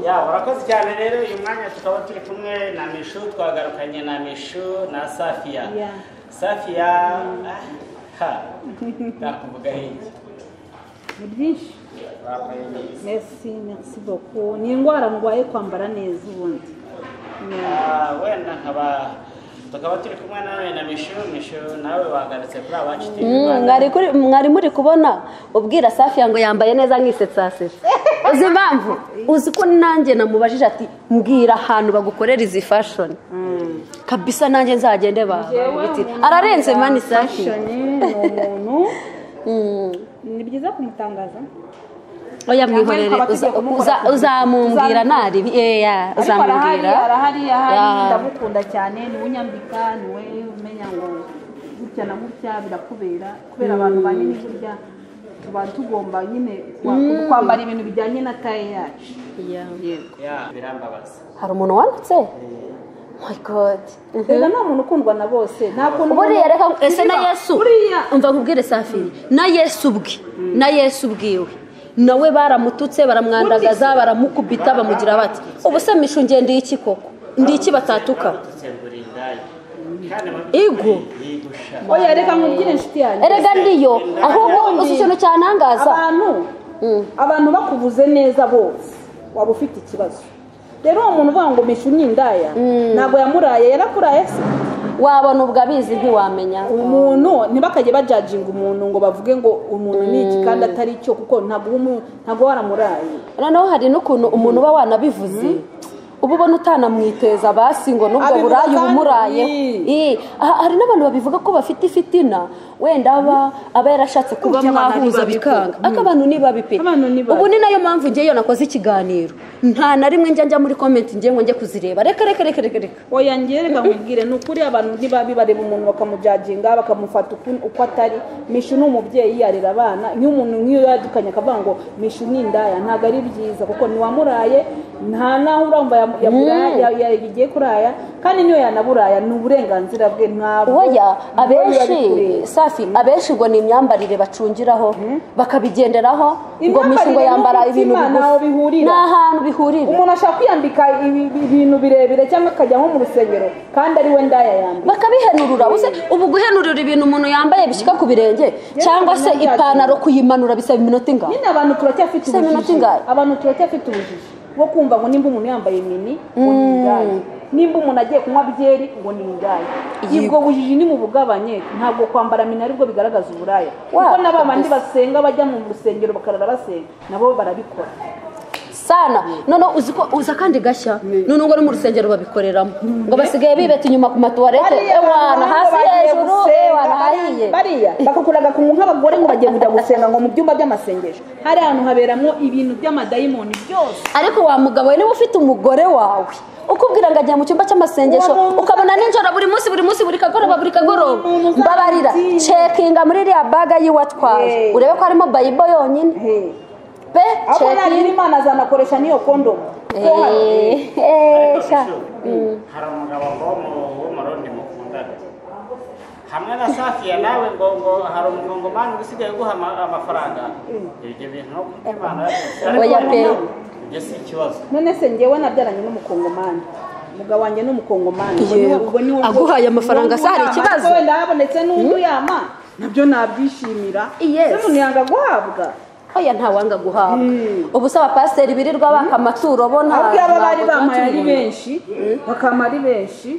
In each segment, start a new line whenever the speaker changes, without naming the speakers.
ya urakoze cyane rero uyu mwanya tukaba turi kumwe na mishu twagarukanye na mishu na safiya
Yeah.
safiya ah, ha nakuvugaho iki
ni byinshi
wambaye neza
merci merci beaucoup ni indwara ndwaye kwambara neza ubundi Yeah.
Ah, wenda nkaba tukaba turi kumwe nawe na mishu mishu nawe wagarutse kuri abacu TV Rwanda.
mwari kuri- mwari muri kubona ubwira safiya ngo yambaye neza nk'isetsa asetse uzi impamvu uzi ko nanjye namubajije ati mbwira ahantu bagukorera izi fashoni kabisa nanjye nzagende bagutira ararenze mani safiya
Fashion ni umuntu ni byiza kumutangaza
oya mwihorere
Yambaye
uza-
abategeko
uza-
kumukora-
uzamumbwira
uzamu-
ntaribi eya
ariko arahari
uzamumbwira
arahari ahari
Ah.
ndamukunda cyane niwe unyambika niwe umenya ngo gutya na gutya birakubera kubera abantu banini burya tuba tugomba nyine kwa- kwambara ibintu bijyanye na taye yacu
Yeah.
yego
Ya, birambabaza
hari umuntu wanditse my god
rero nta muntu ukundwa na bose nta kuntu
buriya
umuntu-
reka ese na
Buriya-
yesu
buriya
umva nkubwire safi na yesu ubwe na yesu ubwiwe nawe baramututse baramwandagaza baramukubita bamugira bati ubu se mishu ngiye ndi iki koko ndi iki batatuka
tutsembura indaya kandi mu
Igu.
by'ukuri yigusha
oya reka nkubwire inshuti yanjye
erega ndiyo ahubwo uzi ikintu cyantangaza
abantu
Mm.
abantu bakuvuze neza bose waba ufite ikibazo rero uwo muntu uvuga ngo mishu ni indaya ntabwo yamuraye yarakuraye se
wabona ubwo abizi ntiwamenya
umuntu ntibakajye bajajinga umuntu ngo bavuge ngo umuntu ni iki kandi atari cyo kuko ntabwo uba umu- ntabwo waramuraye
noneho hari n'ukuntu umuntu uba wanabivuze uba ubona utanamwiteza basi ngo n'ubwo
Abivuga
burayi
kandi-
bumuraye hari n'abantu babivuga ko bafite ifitina wenda aba aba yarashatse kuba
Burya abantu
mwahuza
ntibabi-
bikanga ako abantu ni babi pe
Abantu ni babi.
ubu ni nayo mpamvu ngeyo nakoze ikiganiro nta na rimwe njya njya muri komenti ngiye ngo njye kuzireba reka reka reka reka reka
oya njye reka nkubwire ni ukuri abantu ntibabi bareba umuntu bakamujajinga bakamufata uku- uko atari mishu ni umubyeyi yarera abana nk'iyo umuntu nk'iyo yadukanye akavuga ngo mishu ni indaya ntabwo ari byiza kuko ntiwamuraye nta n'aho urumva yam- yamuraya- ya- ya- yagiye kuraya kandi niyo yanaburaya ni uburenganzira bwe ntabwo
oya abenshi
biba bikwiye.
safi abenshi ngo ni imyambarire bacungiraho bakabigenderaho ngo mishingo
Imyambarire
yambara
n'umutima
ibintu
ntaho
bigufi
bihurira.
ni ahantu bihurira
umuntu ashaka kwiyambika ibi- ibintu birebire cyangwa akajya nko mu rusengero kandi ari we ndaya yambika
bakabihenurura ubu se- ubu guhenurura ibintu umuntu yambaye bishyika ku birenge cyangwa se ipantaro kuyimanura bisaba iminota ingahe
nyine abantu turacyafite
Se iminota
ubujiji
ingahe?
abantu turacyafite ubujiji bwo kumva ngo nimba umuntu yambaye mini ngo ni indaya nimba umuntu agiye kunywa byeri ngo ni indaya ubwo bujiji ni mu bugabanye ntabwo kwambara mini aribwo bigaragaza uburaya
Wa,
kuko n'aba bandi basenge bajya mu rusengero bakarara basenga nabo barabikora
sana noneho uzi ko uza kandi gashya noneho ngo no mu rusengero babikoreramo ngo basigaye bibeta inyuma ku matuwarete ewana hasi hejuru ewana hariye
bariya bakakuraga ku nk'abagore ngo bagiye kujya gusenga ngo mu byumba by'amasengesho hari ahantu haberamo ibintu by'amadayimoni byose
ariko wa mugabo we niba ufite umugore wawe ukubwira ngo ajya mu cyumba cy'amasengesho
Uwo muntu-
ukabona nijoro buri munsi buri munsi buri kagoroba buri kagoroba
Uwo muntu
mbabarira
uzamutsinda.
cekinga muri iriya baga yiwe atwaye
Hey.
urebe ko harimo bayibo yonyine
Hey.
pe
aho
cekinga
nagira imana azanakoresha n'iyo kondomu kuko hari-
ariko
eeeeh
bishu, hari umugabo ngo mu- w'umurundi mukundana hamwe na safiya nawe ngo ngo hari umugongomani usigaye uguha ama- amafaranga ibyo bintu no kubimana
oya pe
ibyo si ikibazo
none se njyewe nabyaranye n'umukongomani umugabo wanjye ni umukongomani Ubwo
Yego.
niwe- ubwo niwe-
Aguhaye amafaranga
ubwo niwe
se hari
uyama,
ikibazo?
ariko wenda habonetse n'undi uyama nabyo nabyishimira
Yes.
se umuntu yanga guhabwa
oya ntawanga guhabwa
Mm.
ubu se abapasiteri birirwa baka amaturo bo nta
ahubwo yaba bari
ntabwo
bamaye ari
tubibona.
benshi bakama ari benshi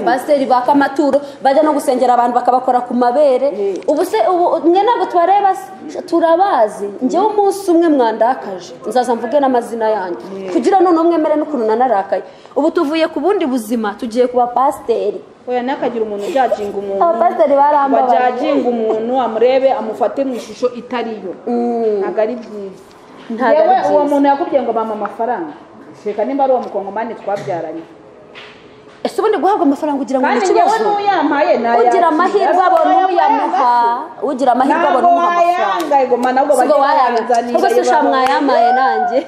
pasiteri baka amaturo bajya no gusengera abantu bakabakora ku mabere ubu se ubu mwe ntabwo tubareba se? turabazi njyewe umunsi umwe mwandakaje nzaza mvuge n'amazina yanjye kugira noneho mwemere n'ukuntu nanarakaye ubu tuvuye ku bundi buzima tugiye ku bapasiteri
oya ntakagira umuntu ujajinga umuntu
Abapasiteri barambabaje.
bajajinga umuntu amurebe amufate mu ishusho itariyo ntabwo ari byiza
Ntabwo ari
Yewe, uwo
byiza.
muntu yakubwiye ngo bampa amafaranga reka nimba ari uwo mukongomani twabyaranye
ese ubundi guhabwa amafaranga ugira ngo ni
kandi njyewe
ikibazo
n'uyampaye
ugira amahirwe abona uyamuha ugira amahirwe abona
ntabwo
umuha amafaranga
wayanga igoma nabwo
ubwo
bajya
wayanga
bayazanira
ubwo se usha mwayamaye nanjye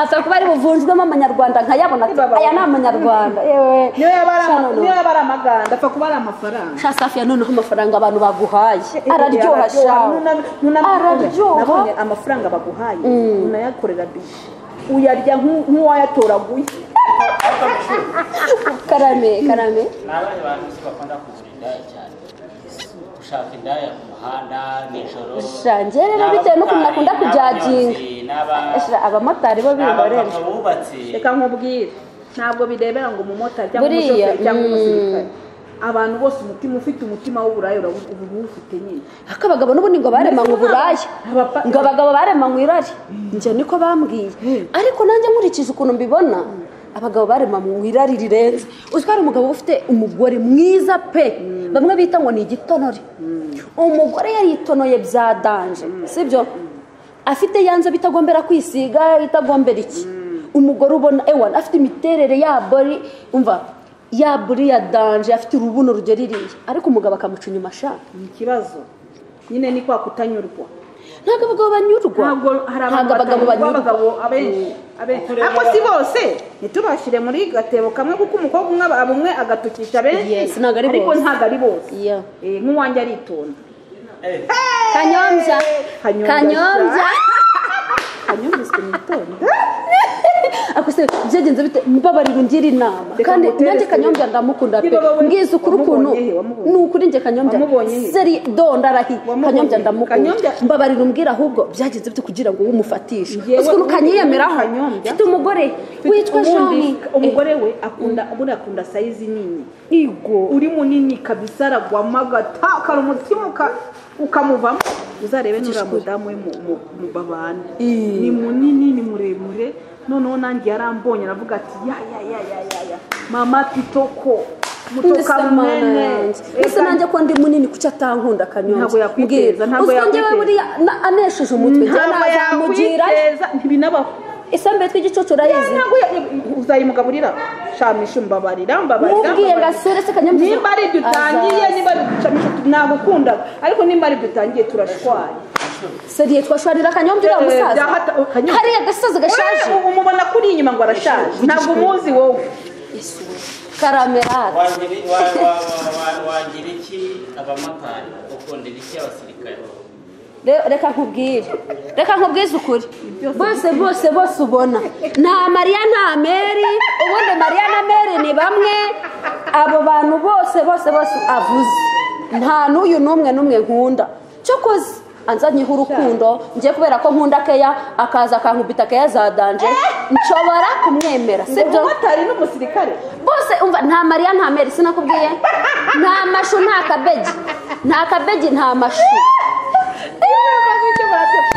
apfa kuba ari buvunjwemo amanyarwanda nkayabona ati
Baba.
aya ni amanyarwanda yewe
niyo yaba ari ama-
Sha noneho.
niyo yaba ari amaganda apfa kuba ari amafaranga
sha safiya noneho amafaranga abantu baguhaye araryoha shawe
Nunamye- nunamye
Araryoha.
nabonye amafaranga baguhaye unayakorera bibi uyarya nk'u- nk'uwayatoraguye
ariko bishobora
karame karame
ni abandi bantu si bakunda kugura indaya cyane gushaka indaya ku muhanda nijoro
Sha, njye rero bitewe n'ukuntu nakunda kujaginga.
n'abanyonzi
Sha, abamotari bo biborera
n'abapapa bubatse
reka nkubwire ntabwo birebera ngo umumotari cyangwa
Buriya,
umushoferi cyangwa
mm.
umusirikare abantu bose umutima ufite umutima w'uburaya urawu- uba uwufite nyine
ariko abagabo n'ubundi ngo baremanywe uburaya
Abapa-
ngo abagabo baremanywe irari njye niko bambwiye ariko nanjye nkurikije ukuntu mbibona abagabo baremanywe irari rirenze uzwi hari umugabo uba ufite umugore mwiza pe bamwe bita ngo ni igitonore umugore yaritonoye bya danje sibyo afite yanze bitagombera kwisiga itagombera iki umugore ubona ewana afite imiterere ya bori umva ya buri ya danje afite urubuno rugera iriya ariko umugabo akamuca inyuma ashaka
ni ikibazo nyine ni kwa kutanyurwa
ntabwo abagabo banyurwa
ntabwo hari abantu
ntabwo abagabo
batanyurwa,
banyurwa
abagabo abenshi abenshi ariko si bose ntitubashyire muri gatebo kamwe kuko umukobwa umwe aba umwe agatukisha
Yes,
benshi
ntabwo ari
ariko
bose.
ntabwo ari bose
Iya.
Eh, nk'uwanjye aritonda
Eh,
kanyombya
Kanyombya.
kanyombya
anyumviswe nitonda
akose byagenze bite mubabarira ungire inama
Reka
kandi
ngutere
nanjye
se.
kanyombya ndamukunda pe
Niba wowe
mbwiza ukuri ukuntu
wamubonye he? Wamubonye?
ni ukuri njye kanyombya
Wamubonye he?
seri do ndarahi
Wamubonye
kanyombya
he?
ndamukunda
Kanyombya-
mbabarira umbwira ahubwo byagenze bite kugira ngo wumufatishe
Ngewe
uzi ukuntu
ubu-
kanyiyemeraho
Kanyombya-
mfite umugore witwa
Ubundi
jani
umugore we akunda ubundi akunda sayizi nini
igo
uri munini kabisa aragwamo agatakara umutima uka- ukamuvamo uzarebe nura mudamu we mu- mu- mu babana
Ii.
ni munini ni muremure noneho nanjye yarambonye aravuga ati ya ya ya ya ya ya mama pitoko mutoka mwene
ese nanjye ko ndi munini kuki atankunda
Ntabwo
kanyombya
yakwiteza, ntabwo
uzwi njyewe
yakwiteza.
buriya na- anesheje umutwe njyewe
ntabwo
nazamugira
yakwiteza ntibinabaho
isambe tw'igicucu urayizi
ntabwo uzayimugaburira shamisha umbabarira mbabarira
mubwiye ngo
mbabarira.
asure se kanyombya
nimba ari ibyo utangiye
Azaza.
nimba ari ibyo ucamo eshatu, nagukundaga ariko nimba ari ibyo utangiye turashwaye
seriye twashwarira akanyombya uriya musaza hariya agasaza gashaje
Wewe umubona kuri inyuma ngo arashaje ntabwo umuzi wowe
karamerade
wagira- wa- wa- wa- wa- wagira iki abamotari ukundira iki abasirikare
Re- reka nkubwire reka nkubwize ukuri bose bose bose ubona nta mariya nta meri ubundi mariya na meri ni bamwe abo bantu bose bose bose avuze nta n'uyu n'umwe n'umwe nkunda cyokoze anzanyeho urukundo njye kubera ko nkunda keya akaza akankubita keya za danje nshobora kumwemera sibyo
umumotari n'umusirikare
bose umva nta mariya nta meri sinakubwiye nta mashu nta kabegi nta kabegi nta mashu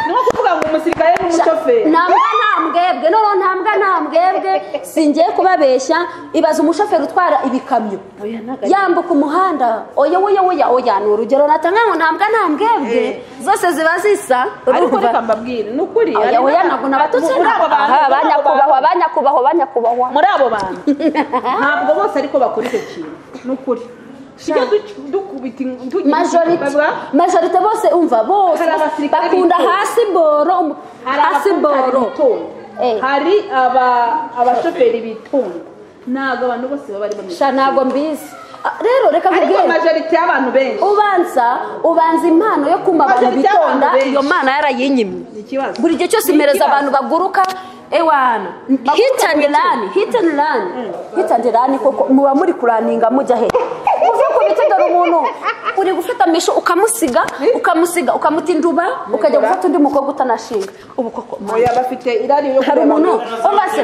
ni nko kuvuga ngo umusirikare n'umushoferi
nta mbwa nta mbwebwe noneho nta mbwa nta mbwebwe singiye kubabeshya ibaza umushoferi utwara ibikamyo
Oya, ntago ari-
yambuka umuhanda oya oya oya oya ni urugero natanga ngo nta mbwa nta mbwebwe zose ziba zisa
ariko
urumva?
reka mbabwire ni ukuri
oya
hari
oya
n'aba-
ntabwo nabatutse
muri abo bantu
aha
muri abo
banyakubahwa
bantu-
banyakubahwa banyakubahwa
muri abo bantu ntabwo bose ariko bakora icyo kintu ni ukuri tujya duc- dukubita in- tugira
majorite
bavuga,
majorite bose umva bose
Hari abasirikare
bakunda
bitonda.
hasi boro umu-
hari
hasi
abamotari
boro
bitonda
Eh.
hari aba- abashoferi bitonda ntabwo abantu bose baba ari bameze
sha ntabwo mbizi Ah, rero reka
ariko
nkubwire
majorite y'abantu benshi
ubanza ubanza impano yo kumva abantu
Majorite y'abantu
bitonda
benshi.
iyo mana yarayinyimye
ni ikibazo
buri gihe cyose
Ni
impereza
ikibazo.
abantu baguruka ewana hit and run hit and run hit and run koko muba muri kuraninga mujya he uvuye ku biti dore umuntu uri gufata misho ukamusiga ukamusiga ukamutinduba ukajya gufata undi mukobwa utanashinga ubu koko
oya bafite irari yo
hari
kureba
umuntu
abantu.
umva se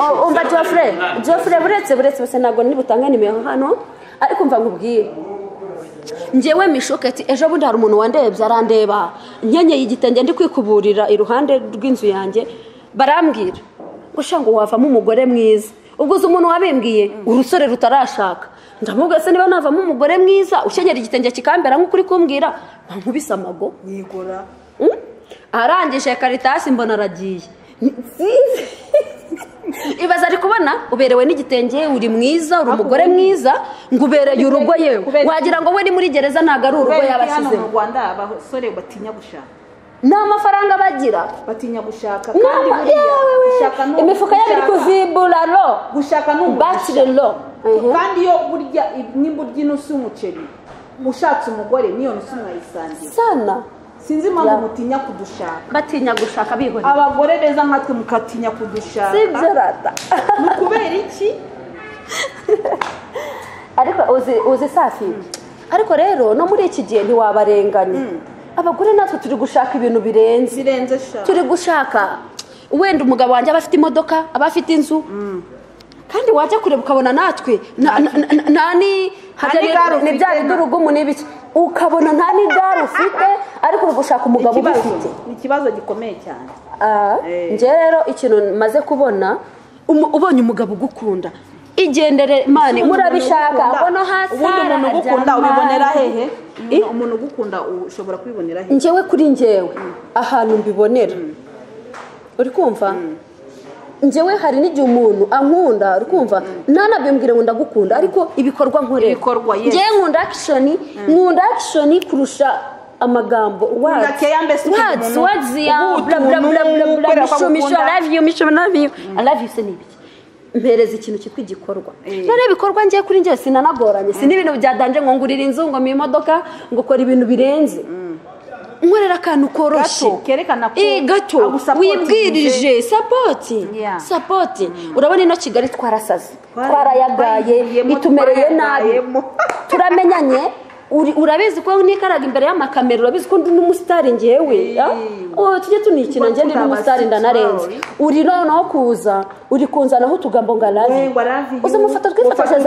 oh, umva Geoffrey Geoffrey buretse buretse bose ntabwo nibutange nimero hano ariko mva nkubwire njyewe mishoketi ejo bundi hari umuntu wandebye arandeba nkenyeye igitenge ndi kwikuburira iruhande rw'inzu yanjye barambwira ngo sha ngo wavamo umugore mwiza ubwo uzi umuntu wabimbwiye urusore rutarashaka ndamubwira se niba navamo umugore mwiza ukenyera igitenge kikambera nk'uko uri kumbwira nkubise amago
nigora
Mm? arangije karitasi mbona aragiye ibaza ari kubona uberewe n'igitenge uri mwiza uri umugore mwiza ngo ubereye urugo yewe
Kubera-
wagira ngo we ni muri gereza ntabwo ari urugo
kubera iki hano mu
yabashyizeho
rwanda abasore batinya gushaka
nta mafaranga bagira
batinya gushaka
Nta
kandi
ma-
buriya
yewe,
gushaka ni
imifuka yabo iri
ugushaka.
kuzibura ro
gushaka ni umugisha.
bakire ro
kandi iyo burya nimba urya inusu y'umuceri ushatse umugore niyo nusu mwayisangira
sana
sinzi impamvu
Ya.
mutinya kudushaka
batinya gushaka bihorera
abagore beza nkatwe mukatinya kudushaka
sibyo rata
ni kubera iki
ariko uzi uzi safi ariko rero no muri iki gihe ntiwabarenganya abagore natwe turi gushaka ibintu birenze
zirenze shaka
turi gushaka wenda umugabo wanjye aba afite imodoka aba afite inzu kandi wajya kureba ukabona natwe na- na- na- na- nta ni hajya
ni gare
ni- ni bya
ufite
bindi
na-
urugumu n'ibiki ukabona nta n'igare ufite ariko uri gushaka umugabo
ikibazo
ubifite
ni ikibazo gikomeye cyane
Ah,
Eh.
njye rero ikintu maze kubona umu- ubonye umugabo ugukunda igendere mani
Ubundi umuntu
murabishaka
ugukunda-
mbona hasi
ubundi umuntu
harajya
ugukunda ubibonera
amazi.
hehe
I-
Umuntu- umuntu ugukunda ushobora kwibonera hehe
njyewe kuri njyewe ahantu mbibonera uri kumva njyewe hari n'igihe umuntu ankunda uri kumva nanabimbwire ngo ndagukunda ariko ibikorwa nkorera
Ibikorwa, yes.
njyewe nkunda action nkunda action kurusha amagambo
Ukunda care, mbese ukagira
words
umuntu
words ya bla
ugutunga,
bla bla bla bla
ukorera ko
misho misho I
agukunda.
love you misho I love you I love you se ni ibiki mpereza ikintu cyitwa igikorwa
Eh.
none ibikorwa ngiye kuri njye sinanagoranye si n'ibintu byadanje ngo ngurire inzu ngo mpe imodoka ngo ukora ibintu birenze nkorera akantu koroshye
Gato, kerekana ko
Eh, gato
agusapotinze.
wibwirije sapoti
Yeah.
sapoti urabona ino kigali twarasaze
Twara-
twarayagaye
twayigiyemo,
itumereye nabi
twayagayemo.
turamenyanye Uri- urabizi ko nikaraga imbere y'amakamera urabizi ko ndi n'umusitari ngewe
Eh.
ah? Oh, tujye tunikina
Kuba
njye ndi
tutabasitari.
n'umusitari ndanarenze uri noneho kuza uri kunzanaho utugambo ngo arazi
We, ngo arazi you.
uza mufata twifotosheze